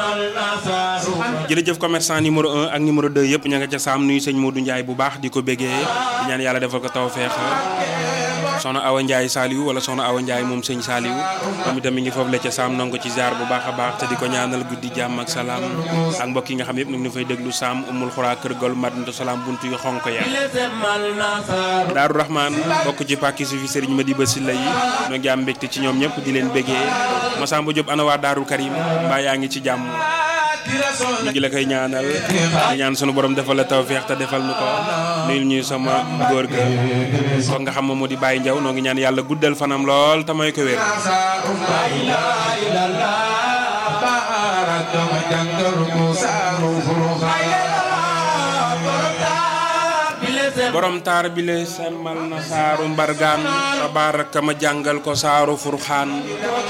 jërëjëf commerçant numéro 1 ak numéro 2 yëpp ña nga ca saam nuyu sëñ Modou Ndiaye bu baax di ko béggee di ñaan yàlla defal ko taw feex soxna Awa Ndiaye Saliou wala soxna Awa Ndiaye moom sëñ Saliou moom itam mi ngi foofu la ca saam nangu ko ci ziar bu baax a baax te di ko ñaanal guddi jàmm ak salaam ak mbokk yi nga xam yëpp ñu ngi fay déglu saam umul xuraa kër gol madinatu salaam buntu yu xonk ya daaru rahman bokk ci pàkki su fi sëriñ Madiba Sylla yi ñoo ngi am mbégte ci ñoom ñëpp di leen béggee Masamba Diop ana waa daaru Karim mbaa yaa ngi ci jàmm ñu ngi la koy ñaanal di ñaan sunu borom defal la tawfeex te defal nu ko nuyul ñuy sama góor ga ko nga xam moo di Baye Ndiaw noo ngi ñaan yàlla guddal fanam lool te may ko wér borom taar bi le semmal na saaru mbargaan tabaaraka ma jàngal ko saaru furxaan